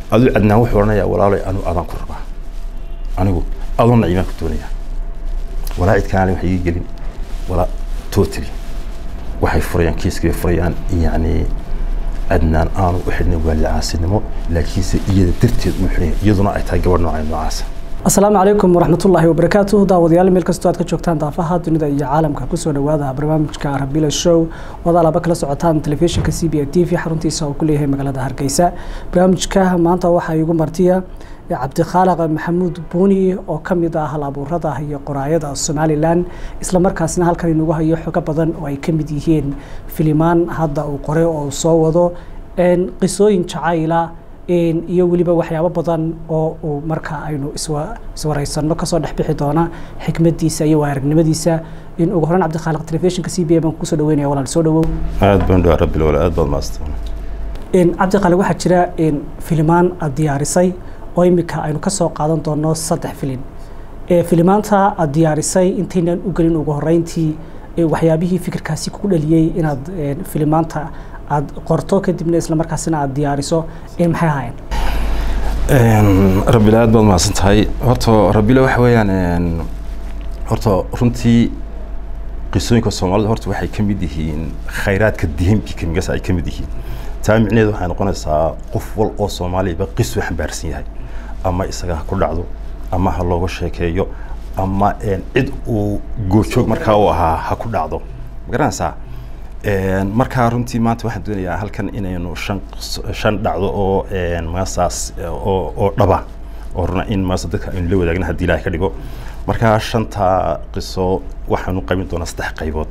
aduu cadnaan wuxuu odhanayaa walaalay anu adaan ku rabaa anigu adoo naciimaan ku doonaya walaa cid kaale wax ii gelin walaa totally waxay furayaan kiiskay furayaan yacni adnaan aanu u xidhnay waallicaasinimo laakiinse iyada darteed uu xidhan yahay iyaduna ay tahay gabadh noocay noocaasa asalaamu calaykum waraxmatullaahi wabarakaatuh daawadayaal meel kastoo aad ka joogtaan daafaha dunida iyo caalamka kusoo dhowaada barnaamijka rabila show wada alaba kala socotaan telefishinka c b a t v xaruntiisa oo ku leeyahay magaalada hargeysa barnaamijka maanta waxaa igu martiya cabdikhaaliq maxamuud buuni oo ka mid ah hal abuurada iyo qoraayada somalilan islamarkaasna halkan inugu hayo xogo badan oo ay ka mid yihiin filimaan hadda uu qoray oo soo wado qisooyin jacayla iyo weliba waxyaabo badan oo uu marka aynu iswareysanno kasoo dhexbixi doona xikmadiisa iyo waaragnimadiisa in ugu horeyn cabdikhaaliq telefishinka c b a baan kusoo dhaweynaya walaal soo dhawow aad baan dhawaa rabbil wala aad baad maastan cabdikhaaliq waxaa jira filimaan aad diyaarisay oo imika aynu kasoo qaadan doono saddex filin filimaanta aad diyaarisay intaynan u gelin ugu horeyntii waxyaabihii fikirkaasi kugu dhaliyey inaad filimaanta aad qorto kadibna isla markaasina aad diyaariso maxay ahaayeen rabbile aad baad mahadsan tahay horta rabbile waxa weeyaan horta runtii qisooyinka soomaalida horta waxay ka mid yihiin khayraadka dihinbi kamigaas ay ka mid yihiin taa micneheedu waxay noqonaysaa qof wal oo soomaaliba qisuu xambaarsan yahay ama isaga ha ku dhacdo ama ha looga sheekeeyo ama cid uu goojoog markaa u ahaa ha ku dhacdo ma garanaysaa markaa runtii maanta waxaan doonayaa halkan inaynu shan shan dhacdo oo maasaas oo oo dhaba oo runa in maasa dadka aynu la wadaagna haddii ilaahay ka dhigo markaa shanta qiso waxaanu qaybin doonaa saddex qaybood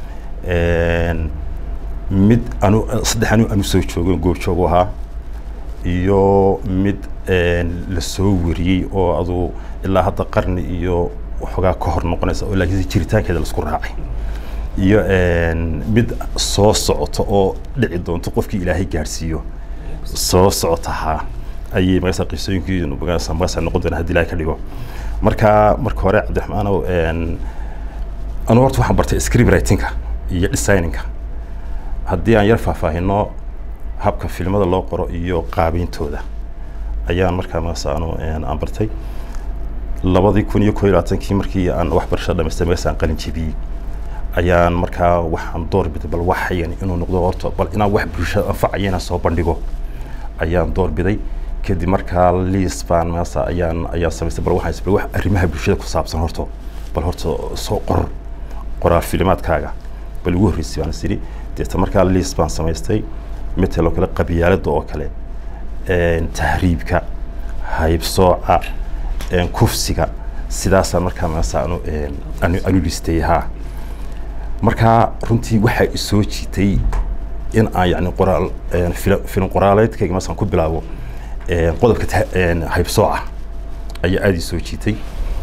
mid anu saddex anu anu soo joogo goobjoogu ahaa iyo mid la soo wariyey oo adu ilaa hadda qarni iyo waxoogaa ka hor noqonaysa oo laakiinse jiritaankeeda laisku raacay iyo mid soo socoto oo dhici doonto qofkii ilaahay gaadhsiiyo soo socotahaa ayay magasa qisooyinkiinu magasa magasa noqon doona haddii ilaahay ka dhigo marka marka hore cabdiraxmaanow anu horta waxaan bartay script writingka iyo designinka haddii aan yar faahfaahino habka filmada loo qoro iyo qaabeyntooda ayaan markaa magasa anu aan bartay labadii kun iyo koo iyo labaatankii markii aan waxbarasho dhamaystay magasa aan qalin jebiyey ayaan markaa waxaan door biday bal waxayan inuu noqdo horta bal inaan wax bulshada anfacaya inaan soo bandhigo ayaan door biday kadib markaa liis baan maasa ayaan ayaan samaystay bal waxaan bal wax arrimaha bulshada ku saabsan horta bal horta soo qor qoraal filimaadkaaga bal ugu horreysay baan is idhi deeta markaa liis baan samaystay mateloo kale qabyaalada oo kale tahriibka haybsooca kufsiga sidaasaan markaa maasa anu anu anu listay haa markaa runtii waxaa isoo jiitay in aan yani qoraal filim qoraaleedkayga masaan ku bilaabo qodobka haybsooca ayaa aada isoo jiitay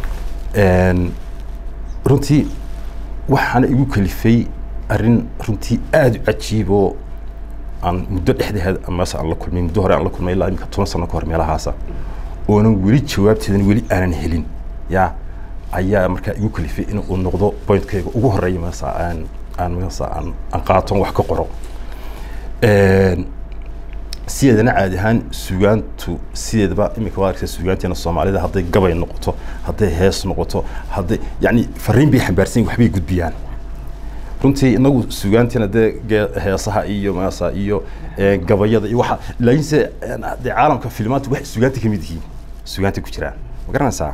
runtii waxaana igu kalifay arrin runtii aada u cajiib oo aan muddo dhexdeed mas aan la kulmay muddo hore aan la kulmay ilaa imika toban sano ka hor meelahaasa oonan weli jawaabteedan weli aanan helin yaa ayaa markaa igu kalifay in uu noqdo pointkayga ugu horeeya masa aan aan masa aan aan qaaton wax ka qoro sideedana caadi ahaan sugaantu sideedaba imika waa arkaysa sugaanteena soomaalida hadday gabay noqoto hadday hees noqoto hadday yacni fariin bay xambaarsan waxbay gudbiyaan runtii inagu sugaanteena dee heesaha iyo masa iyo gabayada iyo waxa laakiinse dee caalamka filmaanta wax sugaanta kamid yihiin sugaanta ku jiraan ma garanaysaa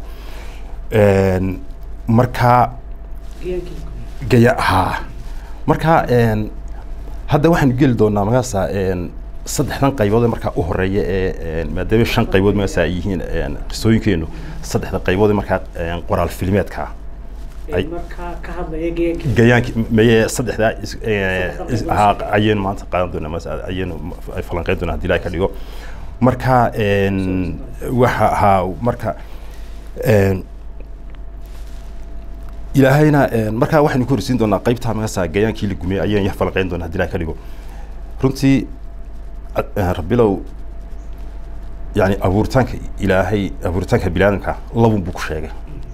markaa gaya haa markaa hadda waxaanu geli doonaa magaasa saddexdan qaybood markaa u horeeya ee maadaama shan qaybood magaasa ay yihiin qisooyinkeenu saddexda qaybood markaa qoraal filmeedka gayaanki maye saddexdaa haa ayaynu maanta qaadan doonaa mas ayaynu falanqeyn doonaa haddii ilahay ka dhigo marka waxa haa marka ilaahayna markaa waxaynu ku horsiin doonaa qaybta magasa gayaankii la gumey ayaan yar falanqeyn doonaa hadii ilahay ka dhigo runtii rabbilow yani abuuritaanka ilaahay abuuritaanka biniaadamka labun buu ku sheegay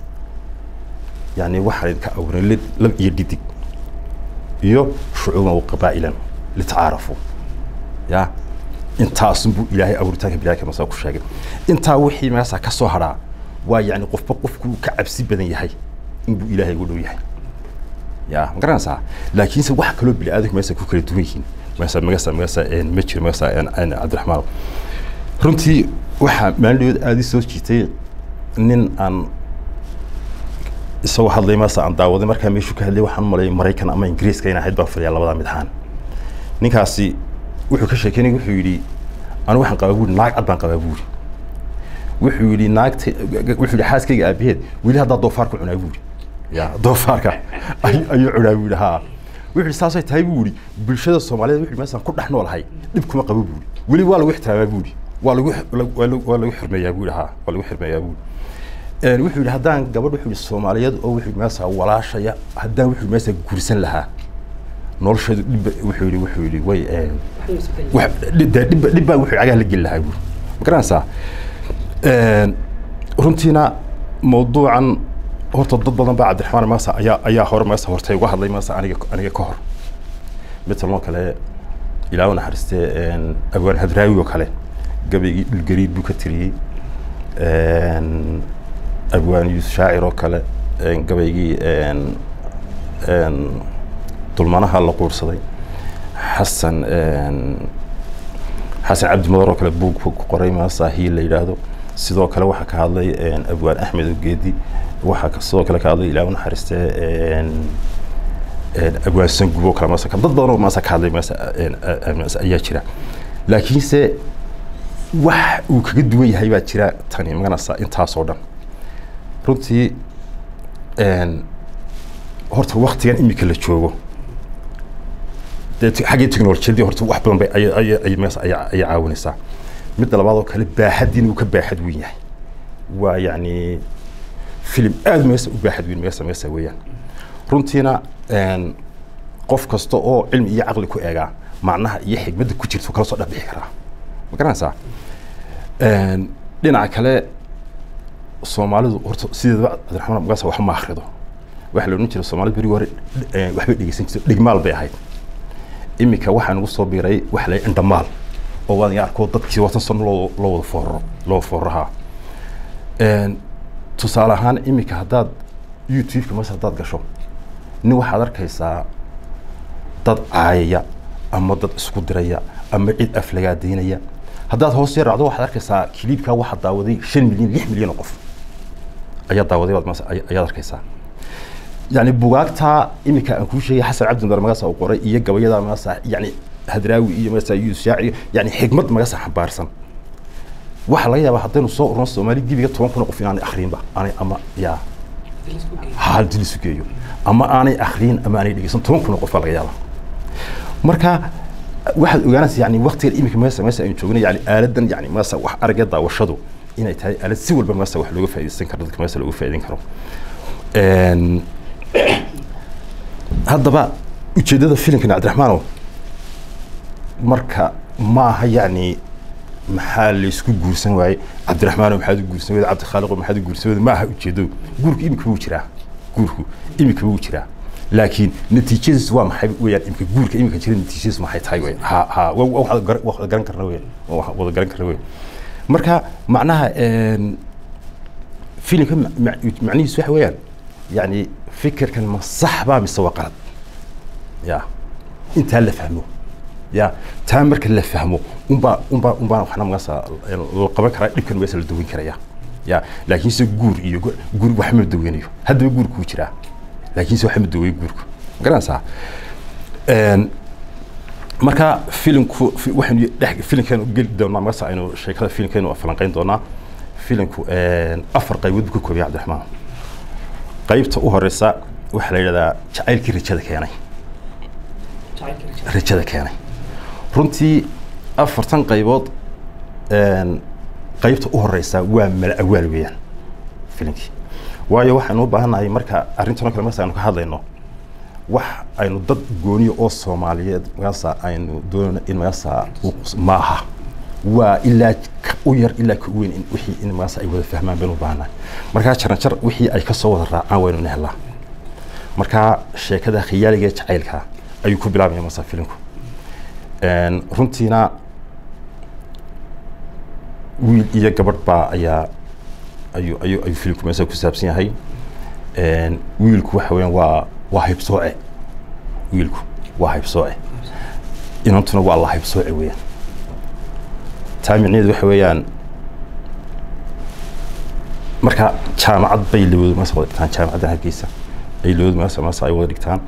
yani waxaa idinka abuuray lid lab iyo dhidig iyo shucuuban wa qabaa'ilan litacaarafu ya intaasunbuu ilaahay abuuritaanka bilaaka masa ku sheegay intaa wixii meesha ka soo hadhaa waa yacni qofba qofkuu ka cabsi badan yahay inbuu ilaahay ugu dhow yahay ya ma garanaysaa laakiinse wax kaloo bini aadamku meesha ku kala duwan yihiin meesha meesha meesha ma jiro meesha cabdiraxmaan runtii waxaa maalin aada soo jiitay nin aan isagoo hadlay meesha aan daawaday markaa meeshuu ka hadlay waxaan malay maraykan ama ingiriiska in ahayd baan fadhiyaa labadaa mid ahaan ninkaasi wuxuu ka sheekeynay wuxuu yidhi anigu waxaan qabaa buuri naag cad baan qabaa buuri wuxuu yidhi naagta wuxuu yidhi xaaskayga aabaheed weli haddaa doofaarka cunaa buuri ya doofaarka ayuu cunaa buuri haa wuxuu yidhi saasay tahay buuri bulshada soomaaliyeed wuxuu meeshaan ku dhex noolahay dhib kuma qabo buuri weli waa lagu ixtiraamaa buuri waa lagu waa lagu xirmeeyaa buuri haa waa lagu xirmeeyaa buuri wuxuu yidhi haddaan gabadh wuxuu yidhi soomaaliyeed oo wuxuu meesha walaashaya haddaan wuxuu meesha guursan lahaa nolosheedu dhibba wuxuu yidhi wuxuu yidhi way dhibba dhibba wuxuu cagaha la geli lahaa buuri ma garanaysaa runtiina mawduucan horta dad badan baa cabdiraxmaan maasa ayaa ayaa hore maasa hortay uga hadlay maasa aniga aniga ka hor midtaloo kale ilaa u naxariistee abwaan hadraawi oo kale gabaygii dhulgariid buu ka tiriyey abwaan yuusuf shaacir oo kale gabaygii dulmanaha la quursaday xasan xasan cabdi madar oo kale buug ku qoray maasaahiil la yidhaahdo sidoo kale waxaa ka hadlay abwaan axmed ogeedi waxaa sidoo kale ka hadlay ilaa u naxariistee abwaan sangub oo kale maasa dad badan oo maasa ka hadlay maasa ayaa jira laakiinse wax uu kaga duwan yahay baa jira tani maganaysaa intaasoo dhan runtii horta waktigan imika la joogo dee xaggii technolojiyadii horta wax badan bay ay mees ayay caawinaysaa midda labaad oo kale baaxadiina uu ka baaxad weyn yahay waa yacni filim aada meesa u baaxad weyn meesa meesa weeyaan runtiina qof kasta oo cilmi iyo caqli ku eegaa macnaha iyo xigmadda ku jirta kala soo dhexbixi karaa ma garanaysaa dhinaca kale soomaalidu horta sideedaba cabdiraxmaan mugaasa wax ma akhrido waxa la odhan jiray soomaalida berigi hore waxbay dhegeysan jirto dhigmaal bay ahayd iminka waxaa nagu soo biiray waxa la indhamaal oo waan iga arkoo dadkii watan sano loo loo wada fooraro loo foorahaa tusaale ahaan iminka haddaad youtube-ka mas haddaad gasho nin waxaad arkaysaa dad caayaya ama dad isku diraya ama cid aflagaadaynaya haddaad hoos yar raacdo waxaad arkaysaa kiliibkaa waxaa daawaday shan milyan lix milyan oo qof ayaa daawaday baad mas ayaad arkaysaa yani bugaagtaa iminka aan kuu sheegay xasan cabdi madar magasa uu qoray iyo gabayada magasa yani hadraawi iyo magasa yuusuf shaaci yani xigmad magasa xambaarsan waxaa laga yaabaa haddaynu soo urno soomaali gebiga toban kun oo qof inaanay akhriinba aanay ama yaa hadii lisu geeyo ama aanay akhriin ama aanay dhegeysan toban kun oo qof baa laga yaabaa marka waxaad ogaanaysa yani waktigan iminka meesa meesa aynu joogna yani aaladan yani meesa wax aragga daawashadu inay tahay aalad si walba meesa wax looga faa'iidaysan karo dadka meesa looga faa'iidayn karo haddaba ujeeddada filimkan cabdiraxmaanow marka ma aha yacni maxaa laysku guursan waaye cabdiraxmaanow maxaad u guursan weyda cabdikhaaliqo maxaad u guursan weyda ma aha ujeeddadu guurku imika wuu jiraa guurku imika wuu jiraa laakiin natiijadiis waa maxay weyaan imika guurka imika jira natiijadiis maxay tahay wey ha ha wada garan karna wey wada garan karna wey marka macnaha filimka macnihiis waxa weeyaan يعني فكركن ما صح با mise waa qalad ya intaa la fahmo ya taa marka la fahmo unbaa unbaa unbaa waxna magasa la qaban karaa dhibkan weesa la daweyn karaya ya laakiinse guur iyo guur wax ma daweynayo haddaba guurku wuu jiraa laakiinse wax ma daweeyo guurku ma garanaysaa marka filimku waxaynu dhex filimkeenu geli doonaa magasa aynu sheekada filimkeenu falanqeyn doonaa filimku afar qaybood buu ka koobaya cabdiraxmaan qaybta u horeysa waxaa la yidhahdaa jacaylkii rajada keenay rajada keenay runtii afartan qaybood qaybta u horeysa waa mala awaal weeyaan filimkii waayo waxaynu u baahannahay marka arrintanoo kale marka aynu ka hadlayno wax aynu dad gooniyo oo soomaaliyeed magaasa aynu doonayno in magaasa ma aha waa ilaa u yar ilaa ka weyn in wixii in magaasa ay wada fahmaan baynu u baahannahay markaa jaran jar wixii ay ka soo wada raacaan waynu helaa markaa sheekada khiyaaliga ee jacaylka ayuu ku bilaabaya masa filimku runtiina wiil iyo gabadh baa ayaa ayuu ayuu ayuu filimku meesa ku saabsan yahay wiilku waxa weeyaan waa waa haybsooce wiilku waa haybsooce inantuna waa la haybsooce weeyaan taa micnaheedu waxa weeyaan marka jaamacad bay labadu maasa wada dhigtaan jaamacadda hargeysa ay labadu maasa maasa ay wada dhigtaan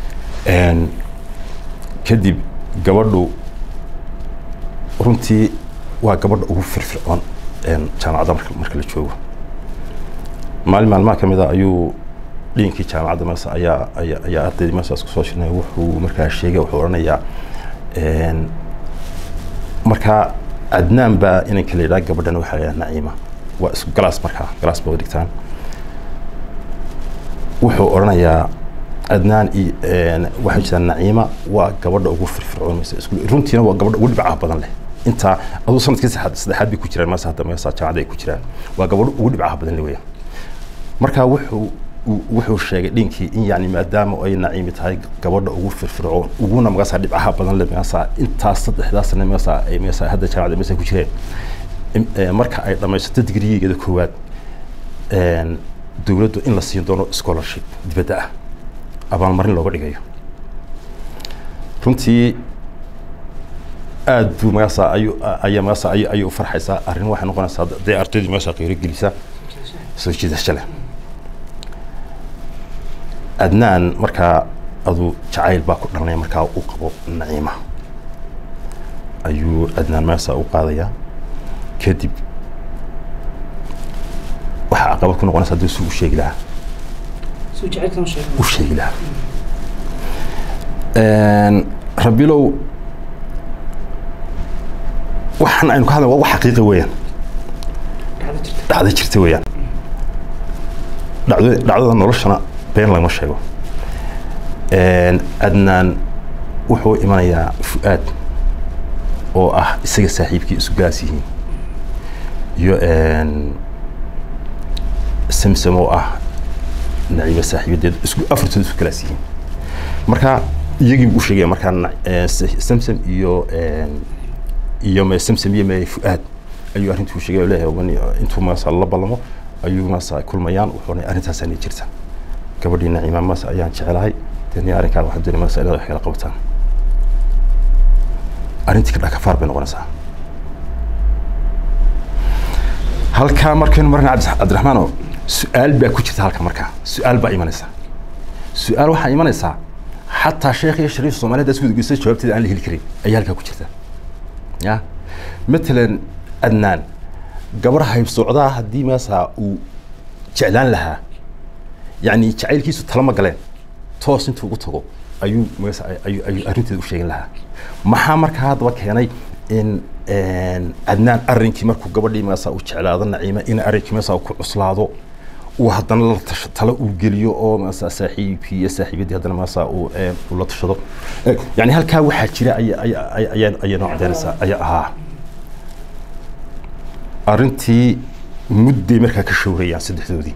kadib gabadhu runtii waa gabadha ugu firfircoon jaamacadda marka marka la joogo maalin maalmaha ka mid a ayuu dhiinkii jaamacadda maasa ayaa ayaa ayaa ardaydii maasa isku soo shirnay wuxuu markaa sheegay wuxuu odhanayaa markaa cadnaan baa inanka la yidhaha gabadhana waxaa la yidhaha naciima waa isku galaas markaa galaas ba wada dhigtaan wuxuu odhanayaa adnaan iyo waxaa jirtaa naciima waa gabadha ugu firfircoon maysa isku runtiina waa gabadha ugu dhibcaha badan leh intaa aduu sanadkii saddexaad saddexaad bay ku jiraan maasa hadda meesa jaamacadda ay ku jiraan waa gabadha ugu dhibcaha badan leh weeyaan marka wuxuu wuxuu sheegay dhinkii in yani maadaama ay naciimi tahay gabadha ugu firfircoon uguna magaasa dhibcaha badan leh meesa intaas saddexdaasna meesa ay meesa hadda jaamacadda meesa ku jireen marka ay dhamaysato digrigeeda koowaad dowladdu in la siin doono scholarship dibadda ah abaalmarin looga dhigayo runtii aad buu magaasa ayuu ayaa magaasa ayuu ayuu u farxaysaa arrin waxay noqonaysaa dee ardaydii meesha qiiro gelisa soo jiidasho leh adnaan markaa aduu jacayl baa ku dhalanaya markaa uu qabo naciima ayuu adnaan meesa u qaadayaa kadib waxaa caqabad ku noqonaysa haddii suu u sheegi lahaa u sheegi lahaa rabilow waxaan aynu ka hadlay waa wax xaqiiqa weeyaan dhacdo jirta weeyaan dhacdo dhacdada noloshana been lagama sheego adnaan wuxuu imanayaa fu-aad oo ah isaga saaxiibkii isu gaas yihiin iyo samsam oo ah naciimo saaxiibadeed isku afartooda isku kalaas yihiin marka iyagii buu u sheegaya markaa samsam iyo iyo me samsam iyo me fu-aad ayuu arrintuu sheegay oo leeyahay intuu maasa la ballamo ayuu maasa kulmayaan wuxuuna arrintaasaani jirta gabadhii naciima maasa ayaan jecelahay deni arrinkaan waxaan doonay maasa inaad wax kala qabataan arrintii ka dhakafaar bay noqonaysaa halkaa markaynu marna cabdiraxmaano su-aal baa ku jirta halka markaa su-aal baa imanaysa su-aal waxaa imanaysaa xataa sheekh iyo shariif soomaaliyad isku gudgeysa jawaabteeda aan la heli karin ayaa halkaa ku jirta ya matalan adnaan gabar haybsocdaa haddii maasaa uu jeclaan lahaa yacni jacaylkiisu talama galeen toos intuu ugu tago ayuu maasa ayuu ayuu arrinteeda u sheegin lahaa maxaa markaa haddaba keenay in adnaan arrinkii markuu gabadhii maasa uu jeclaado naciima in arrinkii maasa uu ku cuslaado uu haddana la tasho talo uu geliyo oo maasa saaxiibkii iyo saaxiibaddii haddana maasa uu uu la tashado yani halkaa waxaa jira ayaa ayaa ayaa ayaa noo cadeynaysaa ayaa ahaa arrintii mudday markaa ka showrayaan saddexdoodii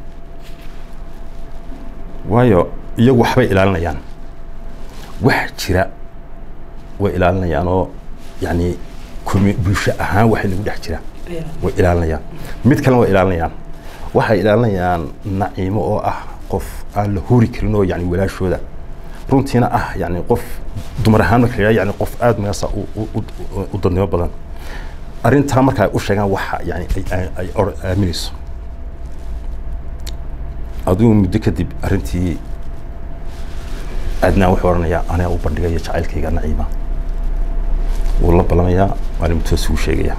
waayo iyagu waxbay ilaalinayaan wax jira way ilaalinayaan oo yani kumi bulsho ahaan waxay nagu dhex jira way ilaalinayaan mid kalena way ilaalinayaan waxay ilaalinayaan naciimo oo ah qof aan la hori karin oo yani walaashooda runtiina ah yani qof dumar ahaan marka la yani qof aada magaasa u dadnimo badan arrintaa marka ay u sheegaan waxa yani ay aaminayso adigu muddo kadib arrintii adnaan wuxuu odhanayaa aniga u bandhigaya jacaylkayga naciima wuu la balamayaa maalin mutoos uu sheegaya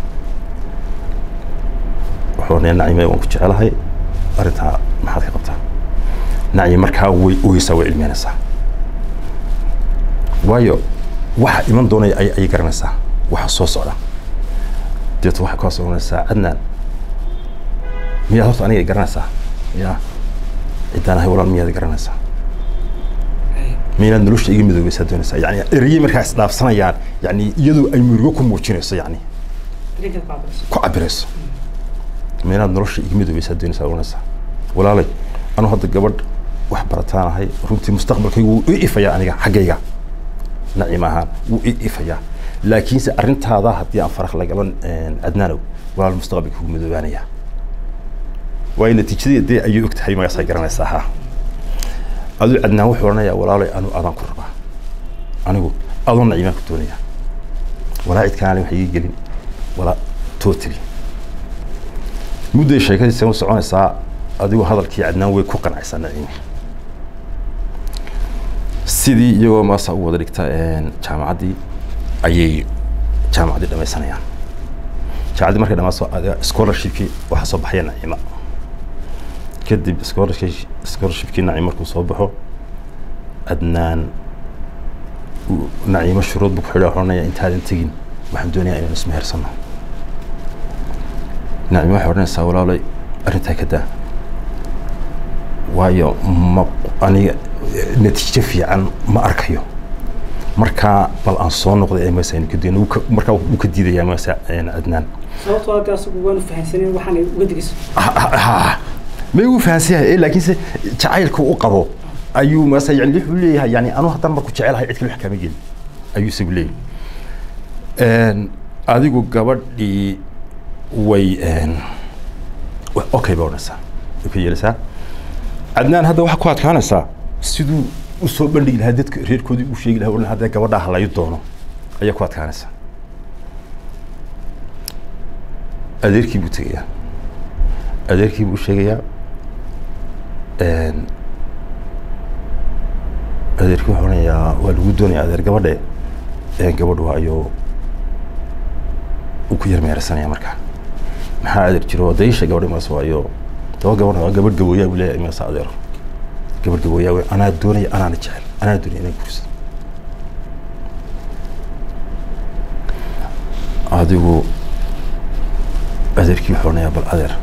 wuxuu odhanayaa naciima waan ku jecelahay arrintaa maxaad ka qabtaa naciim markaa way oyeysaa way cilmiyanaysaa waayo waxa iman doonaya ay ay garanaysaa waxa soo socda deeto waxay kaas oranaysaa cadnaan miyaad horta aniga garanaysaa ya ciddaan ahay walaal miyaad garanaysaa miyaad nolosha iga midoobaysaa doonaysaa yani ereyey markaa isdhaafsanayaan yani iyadoo ay murugo ku muujinayso yani ku cabirayso miyaad nolosha iga midoobaysaa doonaysaa oranaysaa walaalay anu hadda gabadh wax barataan ahay runtii mustaqbalkaygu wuu i ifayaa aniga xaggayga naciim ahaan wuu i ifayaa laakiinse arrintaada haddii aan faraq lagaban cadnaanow walaal mustaqbalka kugu madoobaanaya waayo natiijadii dee ayay og tahay magaasay garanaysaa ha aduu cadnaan wuxuu odhanayaa walaalay anu adaan ku rabaa anigu adoo naciimaan ku doonaya walaa cid kanaale wax iga gelin walaa totally mudday sheekadiisa u soconaysaa adigu hadalkii cadnaan way ku qancaysaa naciimi sidii iyagoo maasa u wada dhigta jaamacaddii ayay jaamacaddii dhamaysanayaan jaamacaddii markay dhamaaso scholarshipkii waxaa soo baxaya naciima kadib scholarship scholarshipkii naciim markuu soo baxo adnaan naciimo shuruud buu ku xidha odhanaya intaadan tegin waxaan doonayaa inaan ismehersano naciimo waxay odhanaysaa walaalay arrintaa ka daa waayo ma aniga natiijo fiican ma arkayo markaa bal aan soo noqday masa aynu ka dayno markaa wuu ka diidayaa masa adnaan sababtoo hadda asagu waanu fahansanin waxaan uga digayso may uu fahansan yahay laakiinse jacaylka u qabo ayuu masa yani wuxuu leeyahay yani anu haddaan marku jecelahay cid kale wax kaama gelin ayuu isagu leeyahay adigu gabadhii way okay ba odhanaysaa way ka yeelaysaa cadnaan hadda waxaa ku adkaanaysaa siduu usoo bandhigi lahaa dadka reerkoodii u sheegi lahaa haddee gabadhaa halayo doono ayaa ku adkaanaysaa adeerkii buu tegayaa adeerkii buu sheegayaa adeerkii wuxuu odhanayaa waa lagu doonaya adeer gabadhe gabadhu ayuu uu ku yar meersanaya markaa maxaa adeer jiro daisha gabadhi maas waayo daba gabadh waa gabadh gabooyaa buu leeyahay maasa adeero gabadh gabooyaa wey anaa doonaya anaana jecel anaa doonaya inaan guursado adigu adeerkii wuxuu odhanayaa bal adeer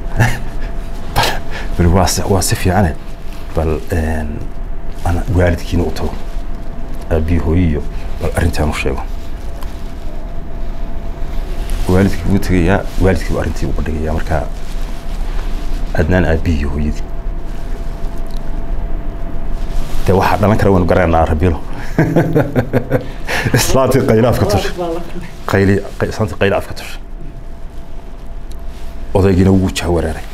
bal waa si waa si fiicane bal ana waalidkiina u tago aabiyi hooyiyo bal arrintaan u sheego waalidkii buu tegayaa waalidkii buu arrintii u bandhigayaa markaa adnaan aabiyi iyo hooyadii de waxaa dhalan kara waynu garananaa rabilo islaantii qayla afka tushay qayli islaantii qayla afka tushay odaygiina wuu jahwareeray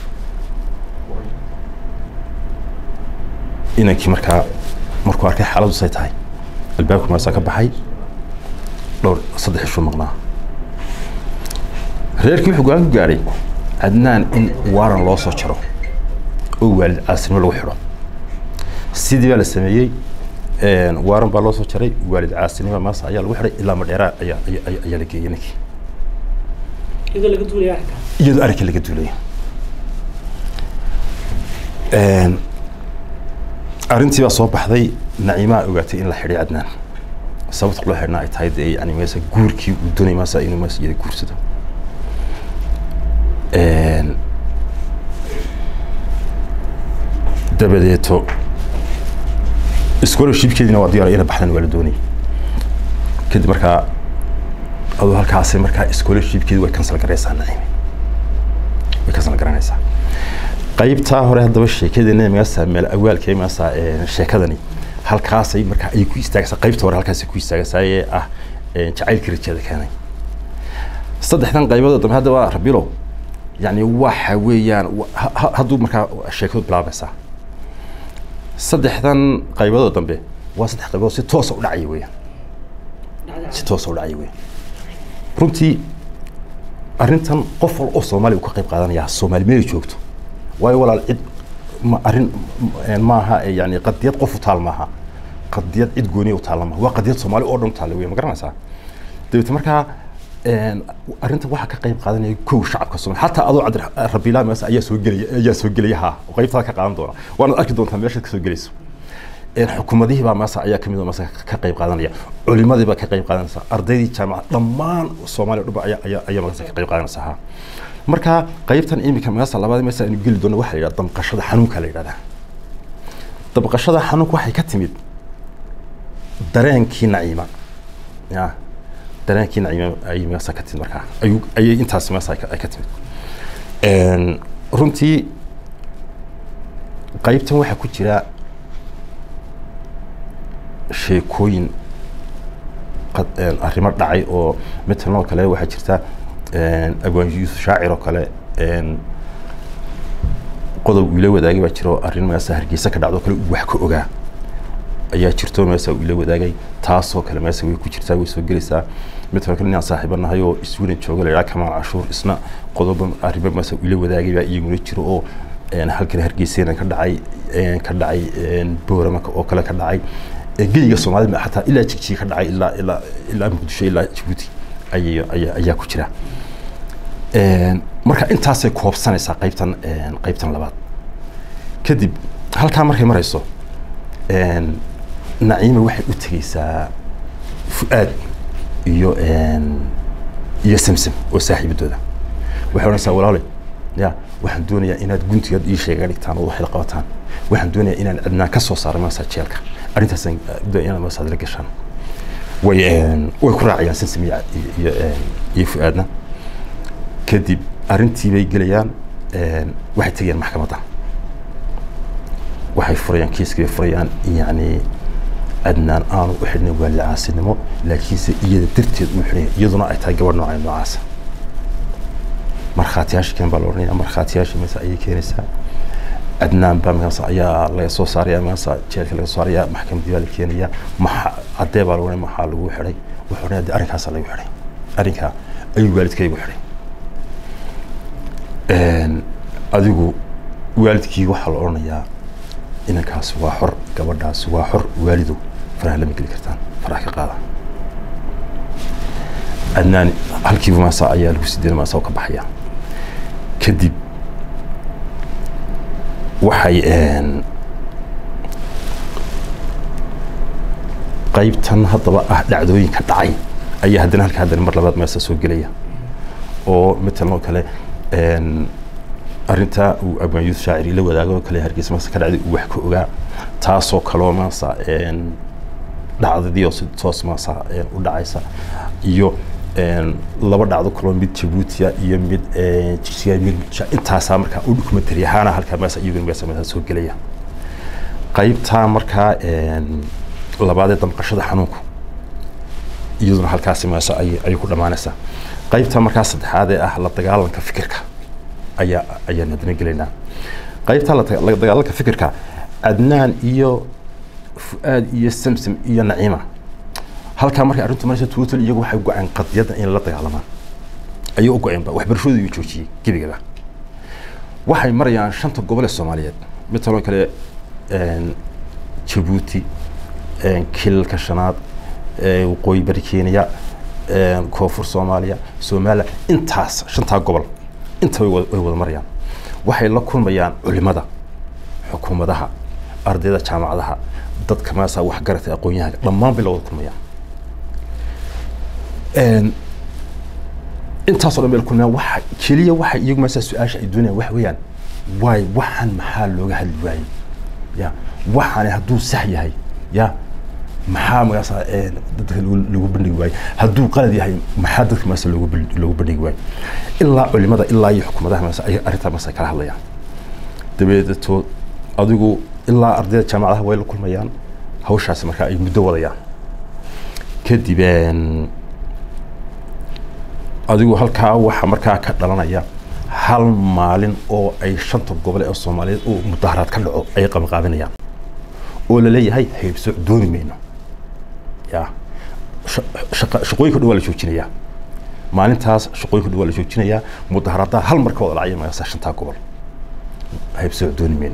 inankii markaa markuu arkay xaaladdu say tahay albaabka maasaa ka baxay dhowr saddex ishuu maqnaa reerkii wuxuu go-aan ku gaadhay cadnaan in waaran loo soo jaro oo waalid caasinimo lagu xidho sidii baa la sameeyey waaran baa loo soo jaray waalid caasinimo maasa ayaa lagu xidhay ilaa madheeraa ayaa ayaa la geeyey ninkii iyadoo laga duulaya arrinka iyadoo arrinka laga duulaya arrintii baa soo baxday naciimaa ogaatay in la xidhay cadnaan sababta loo xidhnaa ay tahay dee yani meesa guurkii uu doonay maasa inuu maasa iyada guursado dabadeeto scholarshipkeediina waa diyaar ina baxdan waa la doonayay kadib markaa aduu halkaasi markaa scholarshipkeedi way cancel garaysaa naciimi way cancel garanaysaa qaybtaa hore haddaba sheekadeena magaasa meel awaalkee magaasa sheekadani halkaasay markaa ay ku istaagaysaa qaybta hore halkaasay ku istaagaysaa ee ah jacaylkii rajada keenay saddexdan qaybood dambe hadda waa rabilo yani waxa weeyaan hadduu markaa sheekadu bilaabaysaa saddexdan qayboodoo dambe waa saddex qaybood si toosa u dhacaya weeyaan si toosa u dhacaya weeyaan runtii arrintan qof wal oo soomaaliya uu ka qayb qaadanaya soomaali meelay joogto waayo walaal cid ma arrin maaha yani qadiyad qof u taal maaha qadiyad cid gooniya u taalla maaha waa qadiyad soomaali oo dhan u taalla weya ma garanaysaa dabeete markaa arrinta waxaa ka qayb qaadanaya kow shacabka soomaali xataa adoo cabdi rabiilaa meesa ayaa soo gelaya ayaa soo gelaya ha oo qaybtaada ka qaadan doona waanaad arki doontaa meeshaad kasoo gelayso xukuumadihii baa meesa ayaa kamid meesa ka qayb qaadanaya culimadii baa ka qayb qaadanaysa ardaydii jaamacad dhammaan soomaaliya dhubba ayaa ayaa ayaa meesa ka qayb qaadanaysa ha marka qaybtan imika meesa labaad meesa aynu geli doono waxaa la yidhahda damqashada xanuunka la yidhahdaa damqashada xanuunka waxay ka timid dareenkii naciima ya dareenkii naciima ayay meesa ka timid markaa ayuu ayay intaas meesa ay ka timid runtii qaybtan waxaa ku jira sheekooyin arrimo dhacay oo matalan oo kale waxaa jirta abwaan yuusuf shaacir oo kale qodob uu ila wadaagay baa jiro arrin meesa hargeysa ka dhacdo kale uu wax ka ogaa ayaa jirto meesa uu ila wadaagay taasoo kale meesa way ku jirtaa way soo gelaysaa mid kale inaan saaxiibo nahay oo sweden jooga la yidhaha kamaal cashuur isna qodoba arrimo meesa uu ila wadaagay baa iyaguna jiro oo halkan hargeysana ka dhacay ka dhacay boorama oo kale ka dhacay geyga soomaalida xataa ilaa jigjiga ka dhacay ilaa ilaa ilaa muqdisho ilaa jabuuti ayay ayaa ayaa ku jira marka intaasay koobsanaysaa qaybtan qaybtan labaad kadib halkaa markay marayso naciima waxay u tegeysaa fu-aad iyo iyo samsam oo saaxiibadooda waxay odhanaysaa walaalay ya waxaan doonayaa inaad guntigaad ii sheega dhigtaan oo waxay qabataan waxaan doonayaa inaan cidnaan ka soo saaro maasaa jeelka arrintaasaan doonaya inaad maasaad la gashaan way way ku raacayaan samsam iyo iyo iyo fu-aadna kadib arrintii bay gelayaan waxay tegayaan maxkamadda waxay furayaan kiiskii bay furayaan yacni adnaan aanu u xidhnay waa lacaasinimo laakiinse iyada darteed uu xidhanya iyaduna ay tahay gabadh noocay noocaasa markhaatiyaasha keen baa la odhanaya markhaatiyaasha mase ayay keenaysaa adnaan baa magaasa ayaa laga soo saaraya magaasa jeelka laga soo saaraya maxkamaddii baa la keenaya maxa caddee baa la odhanaya maxaa lagu xidhay wuxuu odhanaya de arrinkaasaa lagu xidhay arrinkaa ayuu waalidkaygu xidhay adigu waalidkii waxaa la odhanayaa inankaasi waa xor gabadhaasi waa xor waalidow faraha lama geli kartaan faraha ka qaada adnaan halkiiba maasa ayaa lagu sideena maasa oo ka baxaya kadib waxay qaybtan haddaba ah dhacdooyinka dhacay ayaa haddana halka haddana mar labaad meesa soo gelaya oo matalan oo kale arrintaa uu abwaan yuusuf shaaciri la wadaago oo kale hargeysa maasa ka dhacday uu wax ka ogaa taasoo kaloo maasa dhacdadii oo si toos maasa u dhacaysa iyo laba dhacdo kaloo mid jabuutiya iyo mid jigjiga mid intaasaa markaa u dokumentary ahaana halkaa maasa iyaguna meesa meesa soo gelaya qaybtaa markaa labaadee damqashada xanuunku iyaduna halkaasi meesa ay ayay ku dhammaanaysaa qaybtaa markaa saddexaad ee ah la dagaalanka fikirka ayaa ayaan hadana gelaynaa qaybtaa la dagaalanka fikirka adnaan iyo fu-aad iyo samsam iyo naciima halkaa markay arrintu maraysa total iyagu waxay go-aan qadiyadda in la dagaalamaan ayay u go-eenba waxbarashadooda ayuu joojiyey gebigaba waxay marayaan shanta gobol ee soomaaliyeed mid taloo kale jabuuti kilalka shanaad waqooyi bari kenya koonfur soomaaliya soomaaliya intaas shantaa gobol inta way wada marayaan waxay la kulmayaan culimada xukuumadaha ardayda jaamacadaha dadka maasa waxgaratay aqoon-yahanka dhammaan bay la wada kulmayaan intaasoo dhan bay la kulmayaan waxa keliya waxa iyagu maasa su-aasha ay doonayaan waxa weeyaan waay waxaan maxaa looga hadli waayey ya waxaani hadduu sax yahay ya maxaa magaasa dadka lagu bandhigi waayo hadduu qalad yahay maxaa dadka maasa loogu loogu bandhigi waayo ilaa culimada ilaa iyo xukuumadaha maasa ay arrintaa maasa kala hadlayaan dabeedeto adigu ilaa ardayda jaamacadaha way la kulmayaan hawshaasi markaa ay muddo wadayaan kadib adigu halkaa waxaa markaa ka dhalanaya hal maalin oo ay shanta gobol ee soomaaliyeed oo mudaharaad ka dhaco ay qabanqaabinayaan oo la leeyahay haybso dooni mayno ya shaqooyinka dhan waa la joojinayaa maalintaas shaqooyinka dhan waa la joojinayaa mudaharaadaha hal mar ka wada dhacaya magaasa shantaa gobol haybso dooni mayno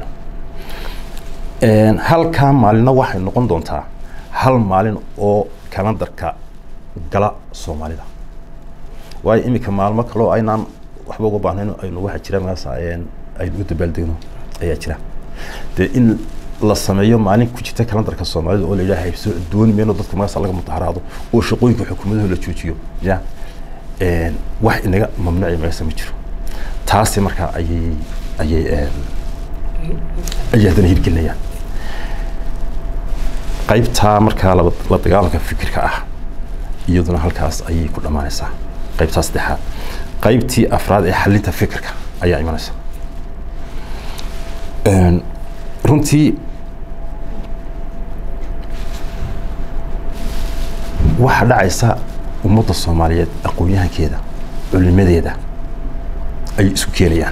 halkaa maalinna waxay noqon doontaa hal maalin oo kalandarka gala soomaalida waayo iminka maalmo kaloo aynaan waxba uga baahnayn aynu waxa jira magaasa aynu u dabaaldegno ayaa jira dee in la sameeyo maalin ku jirta kalandarka soomaalida oo la yidhaha haybso dooni mayno dadka magaasa laga mudaharaado oo shaqooyinka xukuumadaha la joojiyo ya wax inaga mamnuuci magaasa ma jiro taasi markaa ayay ayay ayay haddana hirgelinayaan qaybtaa markaa la dagaalanka fikirka ah iyaduna halkaas ayay ku dhammaanaysaa qaybtaa saddexaad qaybtii afraad ee xalinta fikirka ayaa imanaysa runtii waxaa dhacaysa ummadda soomaaliyeed aqoon-yahankeeda culimadeeda ayay isu keenayaan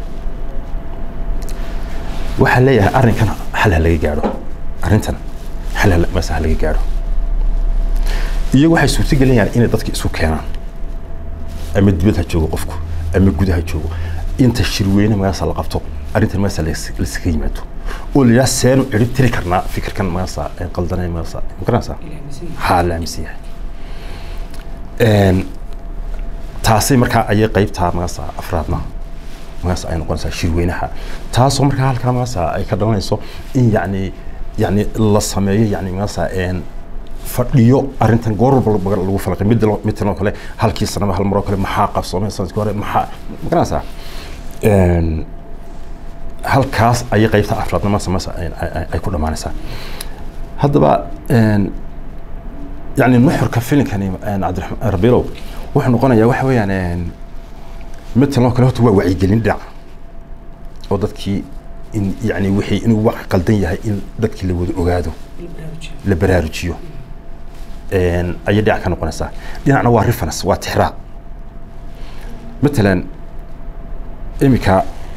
waxaa leeyahay arrinkan xal ha laga gaadho arrintan xal ha- mase ha laga gaadho iyagu waxay suurtagelinayaan inay dadka isu keenaan ama dibad ha joogo qofku ama gudaha ha joogo inta shirweyne magaasa la qabto arrintan magaasa laskaga yimaado oo la yidhaha seenu cirib tiri karnaa fikirkan magaasa ee qaldanay magaasa ma garanaysaa haa la aaminsan yahay Een, taasi markaa ayay qaybtaa magaasa afraadna magaasa ay noqonaysaa shirweynaha taasoo markaa halkaa magaasa ay ka dhalanayso in yacni yacni la sameeyo yacni magaasa een fadhiyo arrintan goor walba lagu falaqay mid midtan oo kale halkii sanaba hal mar oo kale maxaa qabsoomay sanadkii hore maxaa ma garanaysaa Een, halkaas ayay qaybta afraadna mase mase ay- ay- ay ku dhammaanaysaa haddaba een, يعني المحور كفيلن كان عبد الرحمن ربيلو wuxuu noqonayaa waxa weeyaan een midtan oo kale horta waa wacyigelin dhinac oo dadkii in yani wixii inuu wax qaldan yahay in dadkii la wada ogaado la baraarujiyo een ayay dhinac ka noqonaysaa dhinacna waa reference waa tixraac matalan imika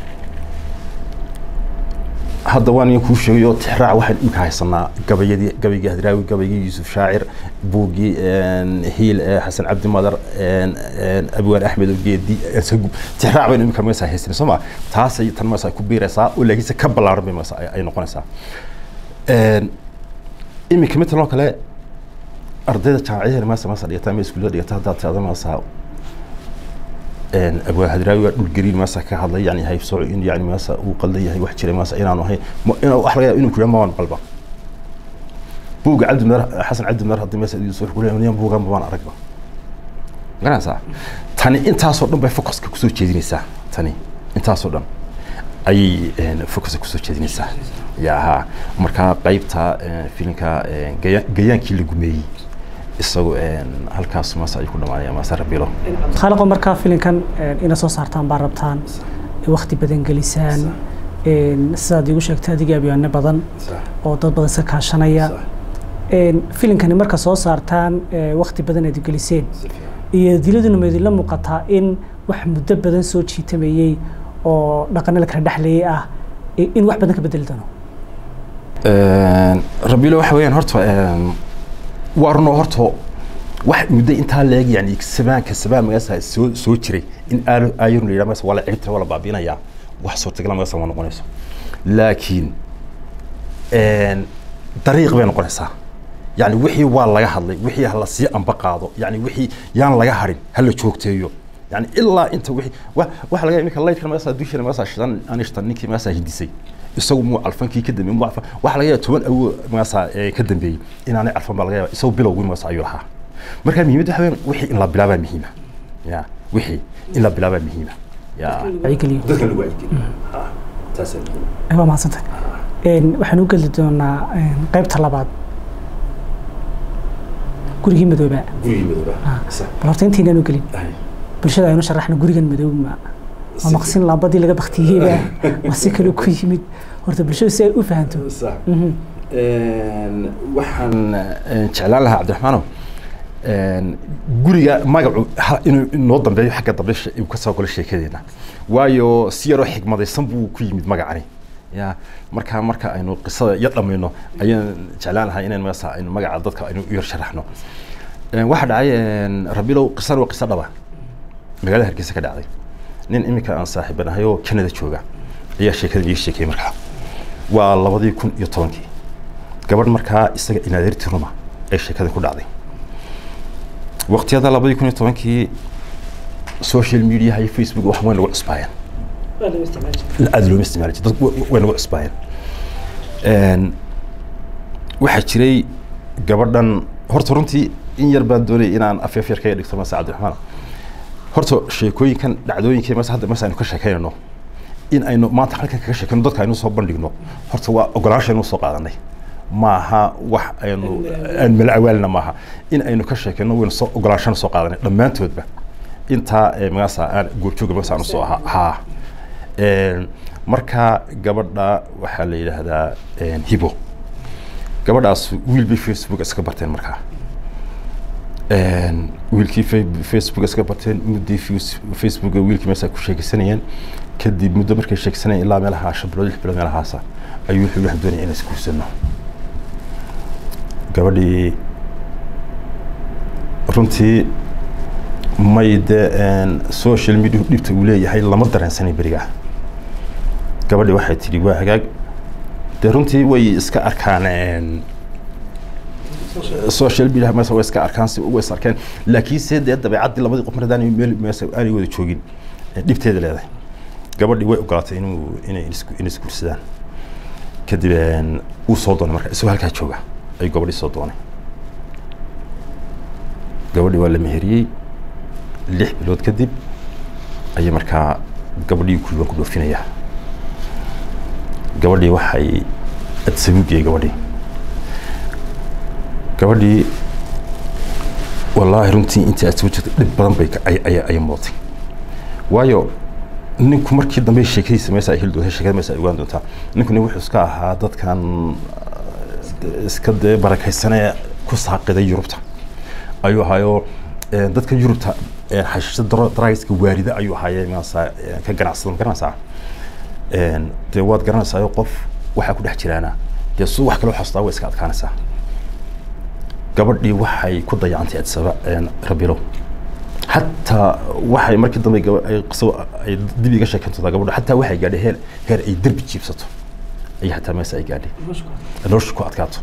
hadda waan idin kuu sheegay oo tixraac waxaan imika haysanaa gabayadii gabaygii hadraawi gabaygii yuusuf shaacir buuggii hiil ee xasan cabdi madar abwaan axmed ogeedi sagub tixraac baynu imika meesa haysanay soo ma taasay tan meesa ku biiraysaa oo laakiinse ka ballaaran bay meesa ay noqonaysaa imika midtan oo kale ardayda jaamacadeeda meesa meesa dhigata ama iskuullada dhigata haddaad tiada meesa abwaa hadraawi waa dhul gariin meesa ka hadlay yani haybsooco in yani meesa uu qaldan yahay wax jiray meesa inaanu ahayn inuu wax laga yaaba inuu kuyaa mabaan qalba buugga cabdi meer xasan cabdi meer haddii meesa idiin soo kulay buugan mabaan aragba garanaysaa tani intaasoo dhan bay focuska kusoo jeedinaysaa tani intaasoo dhan ayay focuska kusoo jeedinaysaa ya ha markaa qaybta filinka gayaankii la gumeeyey isagu halkaas maase ay ku dhamaanaya maase rabilo khaaliqo markaa filinkan ina soo saartaan baa rabtaan wakti badan gelisaan sidaad iigu sheegtay adiga abyaano badan oo dad badan iska kaashanaya filinkani marka soo saartaan wakti badan aad geliseen iyo diladuna ma idinla muuqataa in wax muddo badan soo jiitamayey oo dhaqano la kala dhexleeyay ah in wax badan ka bedeli doono rabilo waxa weeyaan horta waa runo horta wax muddo intaa leeg yani sabaanka sabaan magaasa soo soo jiray in ayarun la yidhaha magaasa waa la ciribtira waa la baabiinayaa wax suurtagala magaasa ma noqonayso laakiin dariiq bay noqonaysaa yani wixii waa laga hadlay wixii ha la sii amba qaado yani wixii yaan laga harin ha la joogteeyo yani ilaa inta wixii waxa laga iminka laydkan magaasa dushana magaasa shidan anishtan ninkii magaasa hindisay isagu muu alfankii ka dambeeyey muu alfan waxa laga yaaba toban awo magaasa ka dambeeyey inaanay alfan baa laga yaaba isagu bilowgii magaasa ayuu lahaa marka muhiimad waxa weeyaan wixii in la bilaabaa muhiima ya wixii in la bilaabaa muhiima ya wacyigeliyo dadka lagu wacyigeliyo taas waa mahadsantahay waxaan u geli doonaa qaybta labaad gurigii madooba gurigii madooba bal horta intaynaan u gelin bulshada aynu sharaxna gurigan madoob ma ma maqsin laambadii laga baktiyeyba ma si kale ku yimid horta bulshadu si ay u fahanto waxaan jeclaan lahaa cabdiraxmaanow guriga magacu inuu inoo dambeeyo xagga dambe uu ka soo galo sheekadeena waayo si yaroo xigmadaysan buu ku yimid magacani ya marka marka aynu qisada ya dhamayno ayaan jeclaan lahaa inaan magaasa aynu magaca dadka aynu u yar sharaxno waxaa dhacay rabilow qisan waa qiso dhaba magaalada hargeysa ka dhacday nin iminka aan saaxiibanahay oo canada jooga ayaa sheekada iiga sheekayay markaa waa labadii kun iyo tobankii gabadh markaa isaga inaadeerti ruma ay sheekada ku dhacday waqtiyada labadii kun iyo tobankii social mediaha iyo facebook wax way nagu cusbaayeen aada looma isticmaali jir dad way nagu cusbaayeen waxaa jiray gabadhan horta runtii in yar baan doonayay inaan afeef yar kaga dhigto mase cabdiraxmaan horta sheekooyinkan dhacdooyinka mas hadda mas aynu ka sheekaynayno in aynu maanta halkan kaga sheekayno dadka aynu soo bandhigno horta waa ogolaansha aynu soo qaadanay maaha wax aynu aan malawaalina maaha in aynu ka sheekayno waynu soo ogolaanshana soo qaadanay dhammaantoodba intaa magaasa aan goorjooga magaasa aanu soo ahaa haa marka gabadha waxaa la yidhaahdaa hibo gabadhaas wiil bay facebook iska barteen markaa wiilkii facebook iska barteen muddii facebooka wiilkii meesha ku sheekaysanayeen kadib muddo markay sheekaysanayeen ilaa meelaha shan bilood lix bilood meelahaasa ayuu wuxuu waxaan doonaya inaan isguursano gabadhii runtii may dee social media dhibta uu leeyahay lama dareensanay berigaa gabadhii waxay tidhi waa hagaag dee runtii way iska arkaan social media meesa way iska arkaan si way is arkeen laakiinse dee dabeecaddii labadii qof mar haddaan meel meesa aanay wada joogin dhibteeda leedahay gabadhii way ogolaatay inuu inay inay isguursadaan kadib uu soo doonay marka isagoo halkaa jooga ayuu gabadhii soo doonay gabadhii waa la meheriyey lix bilood kadib ayay markaa gabadhii kulban ku dhoofinayaa gabadhii waxay adsabuugiyey gabadhii gabadhii wallaahi runtii intii aad soo jirtay dhib badan bay ayay mudatay waayo ninku markii dambe sheekadiisa meesa ay heli doonta sheekada meesa ay ogaan doontaa ninku nin wuxuu iska ahaa dadkan iska dee barakaysanee ku saaqiday yurubta ayuu ahaayoo dadka yurubta xashiishada daraagiska waarida ayuu ahaayee maasa ka ganacsada ma garanaysaa dee waad garanaysaa qof waxaa ku dhex jiraana dee su wax kaloo xastaa way iska adkaanaysaa gabadhii waxay ku dayacantay adsaba rabilo xataa waxay markii dambe ay dib iga sheekantodaa gabadha xataa waxay gaadhay heer heer ay derbi jiibsato ay xataa meesa ay gaadhay nolosha ku adkaato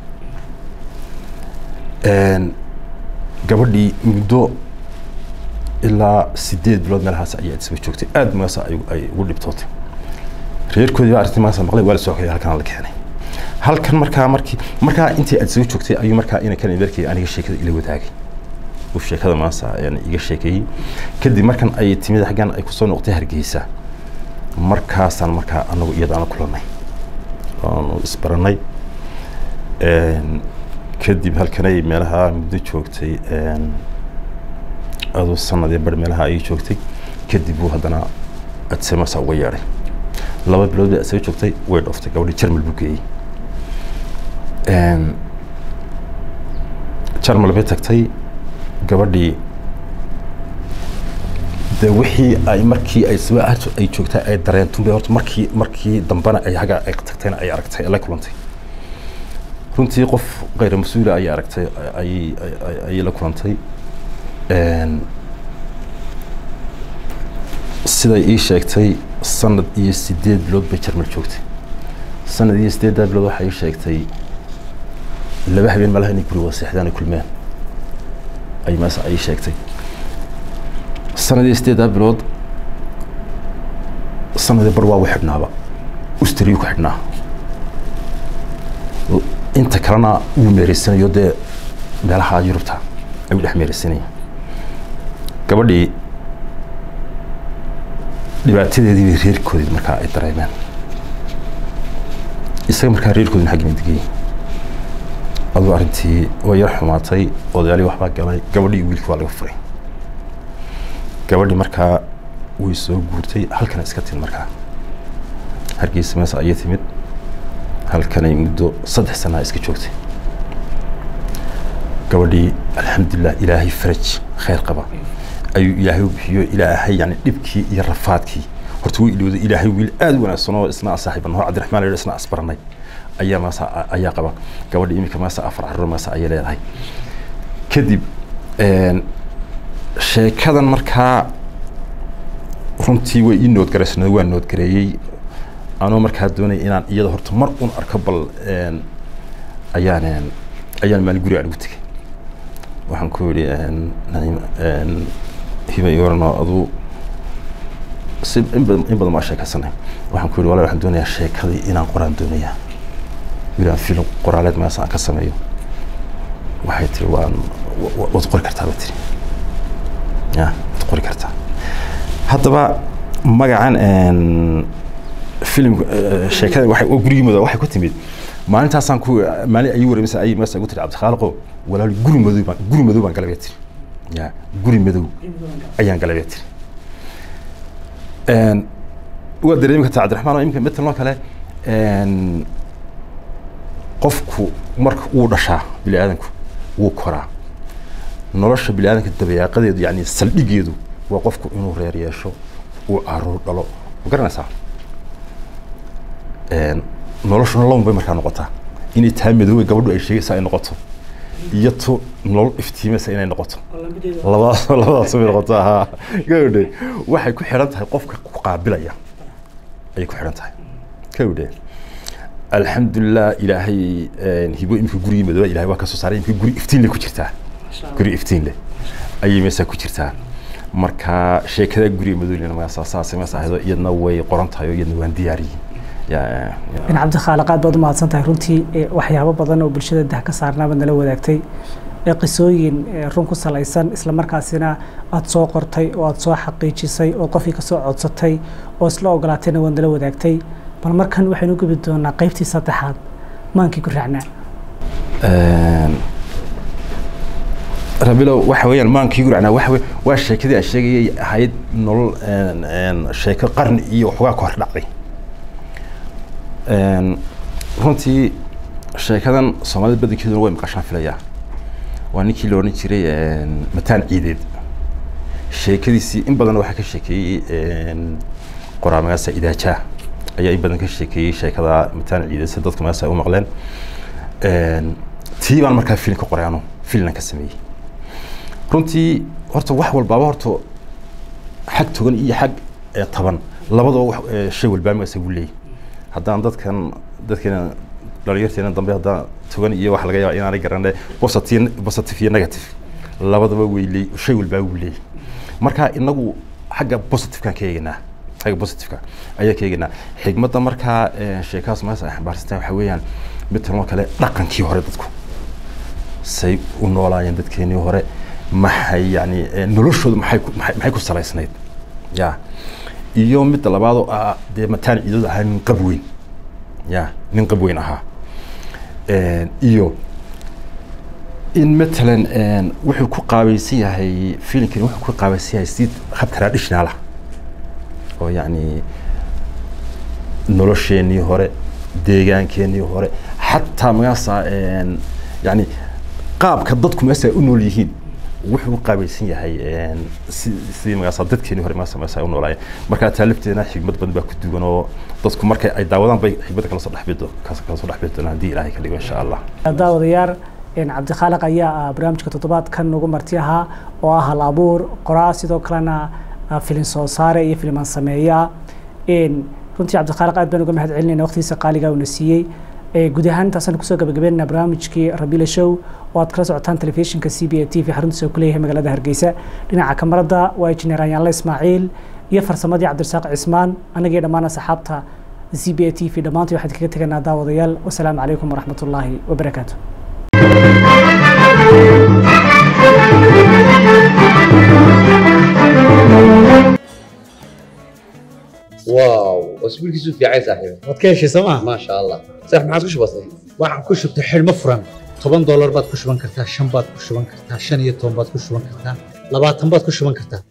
gabadhii muddo ilaa sideed bilood meelahaas ayay adsaba joogtay aad meesa ay ugu dhibtootay reerkoodii baa arrintii maasa maqlay waa la soo kaya halkan la keenay halkan markaa markii markaa intii aad soo joogtay ayuu markaa ina kan adeerkay aniga sheekada ila wadaagay uu sheekada maasa iga sheekeeyey kadib markan ay timid xaggan ay kusoo noqotay hargeysa markaasaan markaa anagu iyadaana kulannay waanu isbarannay kadib halkanay meelaha muddo joogtay aduu sanadii bar meelaha ayay joogtay kadib buu haddana adsemasa uga yeedhay laba bilood bay asaga joogtay way dhooftay gabadhii jarmal buu geeyey jarmal bay tagtay gabadhii de wixii ay markii ay saba ay joogtay ay dareentun bay horta markii markii dambena ay haga ay tagtayna ay aragtay la kulantay runtii qof kayra mas-uula ayay aragtay ayay ayay la kulantay siday ii sheegtay sanad iyo sideed bilood bay jarmal joogtay sanad iyo sideeddaa bilood waxay ii sheegtay laba habeen malaha inay guri wada seexdaan ay kulmeen ay meesa ay sheegtay sanad iyo sideeddaa bilood sanadii bar waa u xidhnaaba ustriyuu ku xidhnaa inta kalena wuu meereysanayo dee meelaha yurubta ayuu dhex meereysanaya gabadhii dhibaatadeedii bay reerkoodii markaa ay dareemeen isaga markaa reerkoodina xaggina degayay aduu arrintii way yar xumaatay odayaalii waxbaa galay gabadhii wiilkii waa laga furay gabadhii markaa way soo guurtay halkana iska timid markaa hargeysa meesa ayay timid halkanay muddo saddex sanaa iska joogtay gabadhii alxamdulilah ilaahay faraj khayr qaba ayuu ilaahay u bixiyo ilaahay yani dhibkii iyo rafaadkii horta way ilowday ilaahay wiil aad u wanaagsan oo isna saaxiiban hor cabdiraxmaan la isna asbaranay ayaa maasa ayaa qaba gabadha iminka maasa afar carruur maasa ayay leedahay kadib sheekadan markaa runtii way ii noodgaraysnad waa noodgareeyey anoo markaa doonaya inaan iyada horta mar un arko bal ayaan ayaan maalin guri aan ugu tegay waxaan ku yidhi naim hibay oranoo aduu si in badan in badan baa sheekaysanay waxaan ku yidhi walaal waxaan doonayaa sheekadii inaan qoraan doonayaa wilaan filim qoraaleed meesa aan ka sameeyo waxay tiri waan waad qori kartaa bay tiri ya waad qori kartaa haddaba magacan filim sheekada waxay gurigii madow waxay ku timid maalintaasaan ku maalin ayuu wareemisa ayay meesa ugu tiri cabdikhaaliqo walaal guri madow baan guri madow baan galabee tiri ya guri madow ayaan galabee tiri waa dareemi kartaa cabdiraxmaan oo imika matalan oo kale qofku marka uu dhashaa bini aadanku wuu koraa nolosha biniaadanka dabeeqadeedu yani saldhigeedu waa qofku inuu reer yeesho uu caruur dhalo ma garanaysaa noloshuna laban bay markaa noqotaa inay taa madoobay gabadhu ay sheegaysaa ay noqoto iyo tu nolol iftiimaysa inay noqoto labadaas labadaas bay noqotaa ha gabadhe waxay ku xidhan tahay qofka ku qaabilaya ayay ku xidhan tahay gabadhe alxamdulilah ilaahay hibo imika gurigii madooba ilahay waa ka soo saaray imika guri iftiin leh ku jirtaa guri iftiin leh ayay meesaa ku jirtaa marka sheekada guriga madoolina magaasa saasay mees ahaydo iyadna way qoran tahay oo iyadna waan diyaariyey in cabdikhaaliq aad baad umahadsan tahay runtii waxyaabo badan oo bulshada dah ka saarnaabad nala wadaagtay qisooyin run ku salaysan isla markaasina aada soo qortay oo aada soo xaqiijisay oo qofkii kasoo codsatay oo isla ogolaatayna waad nala wadaagtay bal markan waxaynu gubi doonaa qaybtii saddexaad maankii ku raacnaa rabilow waxa weeyaan maankii guracnaa waxa wey waa sheekadii aan sheegayay ahayd nolol sheeko qarni iyo waxoogaa ka hor dhacday runtii sheekadan soomaalida badankeeduna way maqashaan filayaa waa ninkii la odhan jiray mataan ciideed sheekadiisii in badan waxaa ka sheekeeyey qoraa magaasa idaajaa ayaa in badan ka sheekeeyey sheekada mataan ciideed si dadka magaasa u maqleen tii baan markaa filin ka qoray ano filinan ka sameeyey runtii horta wax walbaaba horta xag togan iyo xag taban labadaba shay walbaa magaasa uu leeyahy haddaan dadkan dadkeena dhalinyarteena dambe haddaan togan iyo waxa laga yaaba inaanay garanay positive positive iyo negative labadaba way leey shay walbaa uu leeyahy marka inagu xagga positive-kaan ka eeganaa xagga positive-ka ayaa ka eeganaa xigmadda markaa sheekahaas maas ay xambaarsantahay waxa weeyaan mid talmoo kale dhaqankii hore dadku say u noolaayeen dadkeenii hore maxay yani noloshooda maxay maxay ku salaysnayd ya iyo midda labaad oo ah dee mataan ciidooda ahaa nin qab weyn ya nin qab weyn ahaa iyo in matalan wuxuu ku qaabaysan yahay filimkani wuxuu ku qaabaysan yahay si hab traditional ah oo yacni nolosheenii hore deegaankeenii hore xataa magaasa yani qaabka dadku meesa u nool yihiin wuxuu qaabaysan yahay si sidii magaasa dadkeenii hore magaasa meesa u noolaayeen marka taalifteena xigmad badan baa ku duwan oo dadku markay ay daawadaan bay xigmadda kala soo dhexbido kala soo dhexbidi doonaan haddii ilaahay ka dhigo insha allah daawadayaal cabdikhaaliq ayaa ah barnaamijka toddobaadkan ugu marti ahaa oo ah hal abuur qoraa sidoo kalena filin soo saare iyo filimaan sameeya runtii cabdikhaaliq aad baan uga mahad celinayna waqtigiisa qaaliga uuna siiyey guud ahaan intaasaan kusoo gabagabeynayna barnaamijkii rabila show oo aad kala socotaan telefishinka c b a t v xaruntiisa ku leeyahay magaalada hargeysa dhinaca kamarada waa injineer anyaanle ismaaciil iyo farsamadii cabdirasaaq cismaan anagii dhammaan asxaabta c b a t v dhammaantii waxaan kaga teganaa daawadayaal wasalaamu calaykum waraxmat ullaahi wabarakaatu واو اسبوع كيسو في عايز صاحبي waad ka heshay sooma ما شاء الله صح ما عادش بسيط waxaan ku shubtay xidhmo furan toban doolar baad ku shuban kartaa shan baad ku shuban kartaa shan iyo toban baad ku shuban kartaa labaatan baad ku shuban kartaa